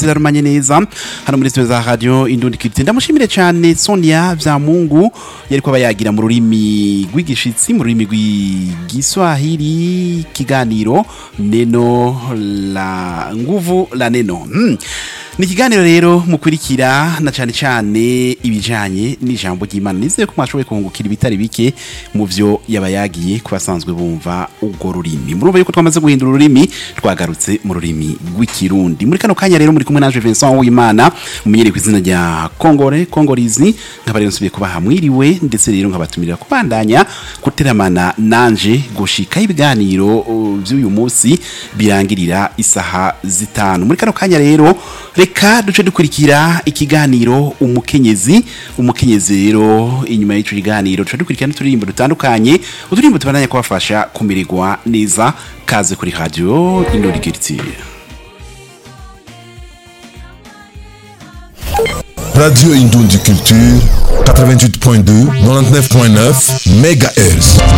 zirarumanye neza hano muri studio za radio Indundi Culture ndamushimire cyane Sonia Vyamungu yariko abayagira mu rurimi rw'igishitsi mu rurimi rw'igiswahili kiganiro neno la nguvu la neno hmm. ni ikiganiro rero mukurikira na cyane cyane ibijanye n'ijambo ry'Imana nizeye ko mwashoboye kuhungukira ibitari bike mu vyo yabayagiye ku basanzwe bumva urwo rurimi murumva yuko twamaze guhindura ururimi twagarutse mu rurimi rw'ikirundi muri kano kanya rero muri kumwe naje Vincent Uwimana mumenyereye ku izina rya Kongore Kongorizi nkaba rero nsubiye kubaha mwiriwe ndetse rero nkabatumira kubandanya guteramana nanje gushika ibiganiro uh, vy'uyu munsi birangirira isaha zitanu muri kano kanya rero reka duce dukurikira ikiganiro umukenyezi umukenyezi rero inyuma y'ico kiganiro duce dukurikira n'uturirimbo dutandukanye uturirimbo tubandanya kubafasha kumererwa neza kaze kuri radio Indori Culture Radio Indundi Culture 88.2 99.9 MHz